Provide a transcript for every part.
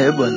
Eh bwana,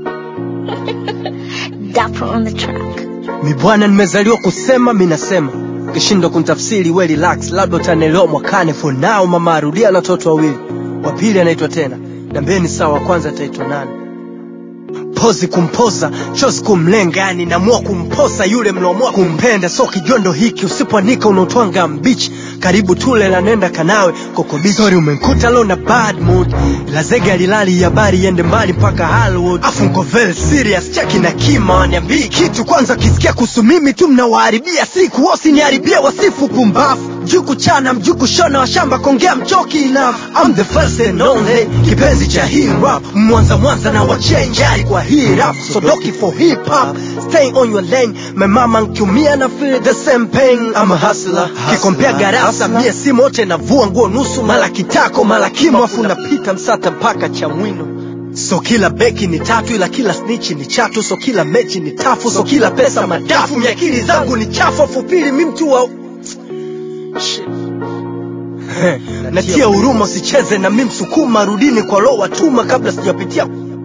Dapper on the track. mi bwana, nimezaliwa kusema, mi nasema ukishindwa kunitafsiri we relax, labda utanielewa mwakane. For now mama arudia na watoto wawili, wa pili anaitwa tena, nambeni sawa, wa kwanza ataitwa nani? pozi kumpoza chozi kumlenga yani namua kumposa yule mnaomua kumpenda so kijondo hiki usipoanika unaotwanga mbichi karibu tule la nenda kanawe kokobichi sorry umenkuta lo na bad mood la zege alilali habari iende mbali mpaka Hollywood afu nko very serious cheki na kima waniambii kitu kwanza kisikia kuhusu mimi tu mnawaharibia siku wasiniharibia wasifu kumbafu mjuu kuchana mjuu kushona washamba kongea mchoki enough I'm the first and only kipenzi cha hip hop mwanza mwanza na wachenjari kwa hii rap so doki for hip hop stay on your lane my mama nkiumia na feel the same pain I'm a hustler kikompea garasa mie si mote navua nguo nusu mala kitako mala kimo afu napita msata mpaka cha mwino so kila beki ni tatu ila kila snitch ni chatu so kila mechi ni tafu so kila pesa madafu miakili zangu ni chafu afupili mi mtu wa Shit. natia huruma usicheze na mi msukuma rudini kwa lo watuma kabla sijapitia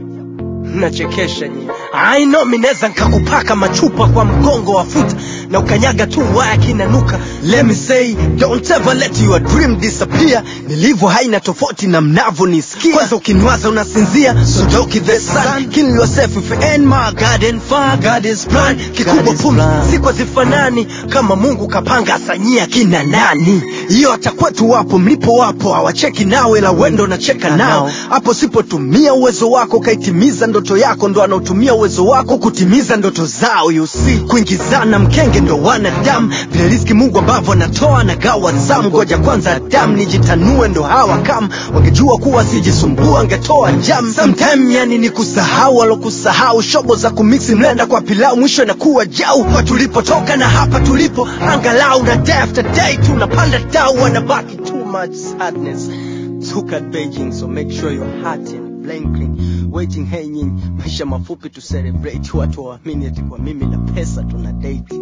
nachekesha nyie I know mi neza nkakupaka machupa kwa mgongo wa futa na ukanyaga tu waya kinanuka let me say don't ever let your dream disappear nilivyo haina tofauti na mnavyonisikia kwanza ukiniwaza unasinzia so joke the sun kill yourself if you ain't my garden far God is plan kikubwa pumzi siku hazifanani kama Mungu kapanga asanyia kina nani hiyo hata kwetu wapo mlipo wapo hawacheki nawe la wendo nacheka nao hapo sipotumia uwezo wako ukaitimiza ndoto yako ndo anaotumia uwezo wako kutimiza ndoto zao you see kuingizana mkenge ndo wanadamu vile riziki mungu ambavyo anatoa na gawa zamu ngoja kwanza adamu nijitanue ndo hawa kam wangejua kuwa sijisumbua angetoa jam sometime yani ni kusahau alokusahau shobo za kumiksi mlenda kwa pilau mwisho inakuwa jau kwa tulipotoka na hapa tulipo angalau na day after day tunapanda dau wanabaki too much sadness Look at Beijing, so make sure your heart and blinking waiting hey nyinyi maisha mafupi tu celebrate watu waamini ati kwa mimi na pesa tuna date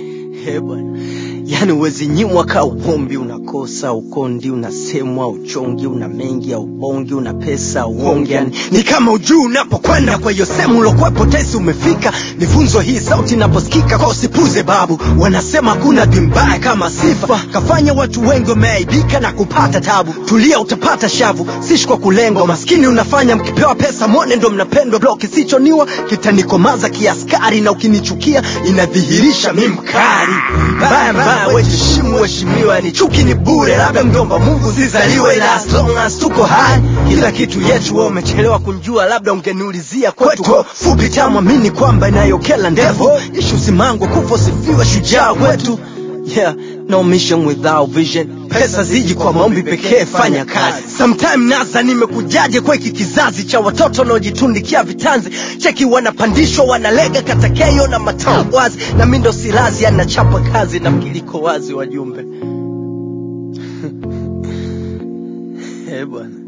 He bwana yani uwezi nyimwa ka uombi unakosa ukondi unasemwa uchongi una mengi au bongi una pesa uongi yani ni kama ujuu unapokwenda kwa hiyo sehemu ulokwepo tesi umefika nifunzo hii sauti inaposikika kwa usipuze babu wanasema hakuna dimbaya kama sifa kafanya watu wengi wameaibika na kupata tabu tulia utapata shavu sishi kwa kulengwa maskini unafanya mkipewa pesa mwone ndo mnapendwa blo kisichoniwa kitanikomaza kiaskari na ukinichukia inadhihirisha mi mkari mbaya mbaya wejishimu heshimiwa ni chuki ni bure labda mjomba mungu zizaliwe ila as long as tuko hai kila kitu yetu wewe umechelewa kunjua labda ungeniulizia kwetu fupi tamwamini kwamba inayokela ndevu ishu simango kufa sifiwe shujaa wetu yeah no mission without vision pesa ziji kwa maombi pekee fanya kazi sometime naza nimekujaje kwa hiki kizazi cha watoto wanaojitundikia vitanzi cheki wanapandishwa wanalega katakeyo na matao wazi na mindo silazi anachapa kazi na mkiliko wazi wajumbe Eh bwana